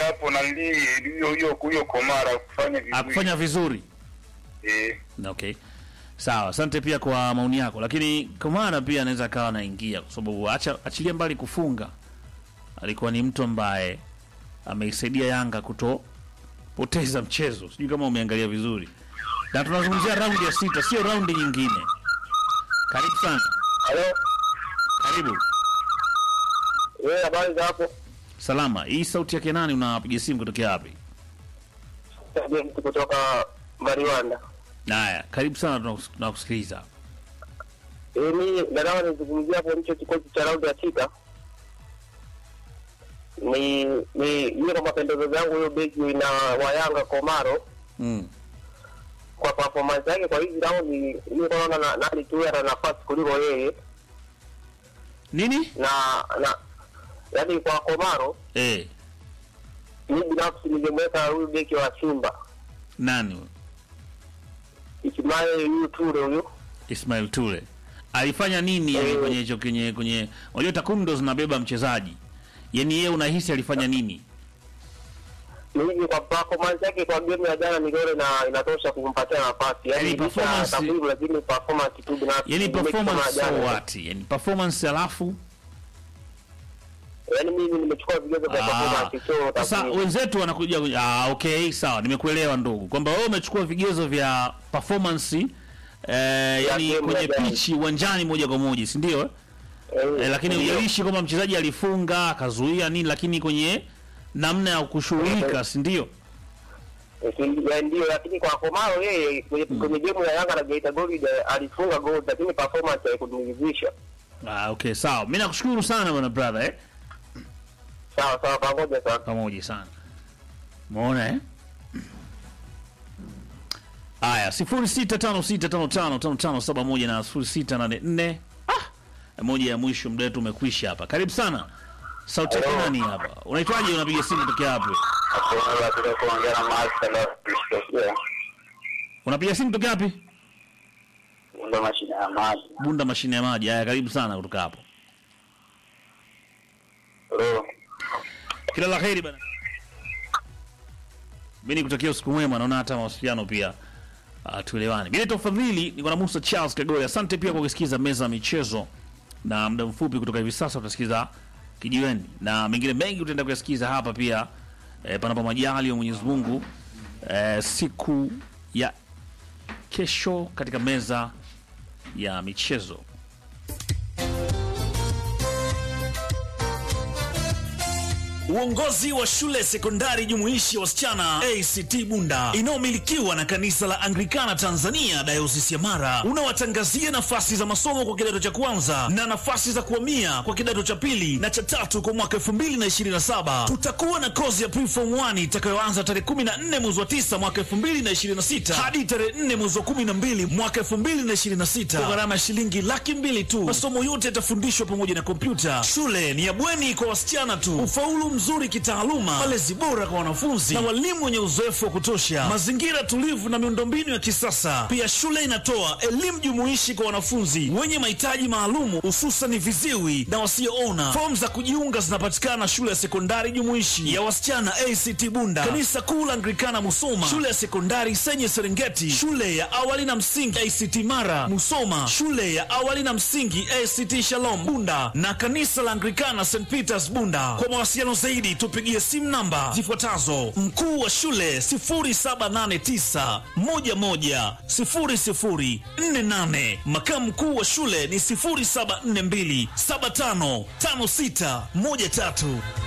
hapo na nili hiyo hiyo hiyo Komara kufanya vizuri. akufanya vizuri Eh, okay sawa asante pia kwa maoni yako lakini Kamara pia anaweza akawa anaingia kwa sababu acha achilia mbali kufunga alikuwa ni mtu ambaye ameisaidia Yanga kutopoteza mchezo sijui kama umeangalia vizuri na tunazungumzia raundi ya sita sio raundi nyingine karibu sana Halo, karibu wewe habari za hapo? salama hii sauti yake nani unapiga simu kutokea wapi Mtu kutoka Mariwanda. haya karibu sana tunakus- tunakusikiliza Eh, mimi nataka nizungumzia hapo hicho kikosi cha raundi ya sita. Ni ni ile kwa mapendekezo yangu hiyo beki na Wayanga Komaro mm. kwa performance yake kwa hizi raundi mimi naona na, nani tu ana nafasi kuliko yeye nini na na yaani kwa Komaro eh mimi binafsi ningemweka huyu beki wa Simba nani huyo? Ismail huyu Ture huyu Ismail Ture alifanya nini yani Eh. kwenye hicho kwenye kwenye unajua takwimu ndo zinabeba mchezaji yani yeye unahisi alifanya nini mimi kwa performance yake kwa game ya jana niliona na inatosha kumpatia nafasi Yaani yaani licha ya performance- takwimu lakini performance tu binafsi yani nimeki kama performance ya so jana. what yani performance alafu yaani mimi nimechukua vigezo vya Ah, performance sio sasa takwimu wenzetu wanakuja kwenye- ah, okay sawa nimekuelewa ndugu kwamba wewe umechukua vigezo vya performance eh, yani game kwenye ya jana. pichi uwanjani moja kwa moja si ndio eh? Eh, eh, lakini ndio. hujaishi kwamba mchezaji alifunga akazuia nini lakini kwenye namna ya kushughulika si ndio Eh, si- ya ndio lakini kwa Komaro yeye kwenye kwenye game ya Yanga na Geita Gold eh, alifunga goal lakini performance haikuniridhisha ah, okay sawa mi nakushukuru sana bwana brother eh? sawa sawa pamoja sana pamoja sana umeona eh? aya sifuri sita tano sita tano tano tano tano saba moja na sifuri sita nane nne ah, moja ya mwisho muda wetu umekwisha hapa karibu sana sauti yake nani hapa unaitwaje unapiga simu tokea hapo hakuna la kuongea na master la kushtakia. unapiga simu tokea wapi Ndio mashine ya maji. bunda mashine ya maji haya karibu sana kutoka hapo Bro, kila la heri bana mi nikutakia usiku mwema naona hata mawasiliano pia uh, tuelewane mi naitwa fadhili niko na musa charles kagore asante pia kwa kusikiza meza ya michezo na muda mfupi kutoka hivi sasa utasikiza kijiweni na mengine mengi utaenda kuyasikiza hapa pia eh, panapo majali ya mwenyezi mungu eh, siku ya kesho katika meza ya michezo Uongozi wa shule sekondari jumuishi ya wasichana ACT Bunda inayomilikiwa na kanisa la Anglikana Tanzania dayosisi ya Mara unawatangazia nafasi za masomo kwa kidato cha kwanza na nafasi za kuhamia kwa kidato cha pili na cha tatu kwa mwaka 2027. Tutakuwa na kozi ya preform 1 itakayoanza tarehe 14 mwezi wa 9 mwaka 2026 hadi tarehe 4 mwezi wa 12 mwaka 2026 kwa gharama ya shilingi laki mbili tu. Masomo yote yatafundishwa pamoja na kompyuta. Shule ni ya bweni kwa wasichana tu. Ufaulu mzuri kitaaluma, malezi bora kwa wanafunzi na walimu wenye uzoefu wa kutosha, mazingira tulivu na miundombinu ya kisasa. Pia shule inatoa elimu jumuishi kwa wanafunzi wenye mahitaji maalumu, hususan viziwi na wasioona. Fomu za kujiunga zinapatikana shule ya sekondari jumuishi ya wasichana ACT Bunda, kanisa kuu la Anglikana Musoma, shule ya sekondari Senye Serengeti, shule ya awali na msingi ACT Mara Musoma, shule ya awali na msingi ACT Shalom Bunda na kanisa la Anglikana St Peters Bunda. Kwa mawasiliano zaidi tupigie simu namba zifuatazo: mkuu wa shule 0789 11 0048, makamu mkuu wa shule ni 0742 755613.